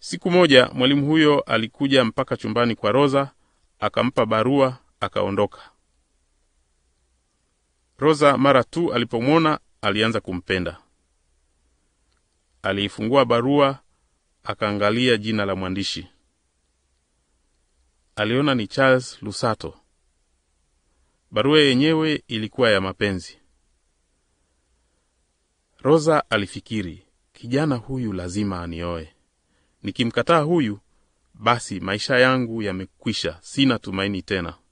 Siku moja mwalimu huyo alikuja mpaka chumbani kwa Rosa, akampa barua, akaondoka. Rosa mara tu alipomwona alianza kumpenda. Aliifungua barua, akaangalia jina la mwandishi. Aliona ni Charles Lusato. Barua yenyewe ilikuwa ya mapenzi. Rosa alifikiri, kijana huyu lazima anioe. Nikimkataa huyu, basi maisha yangu yamekwisha, sina tumaini tena.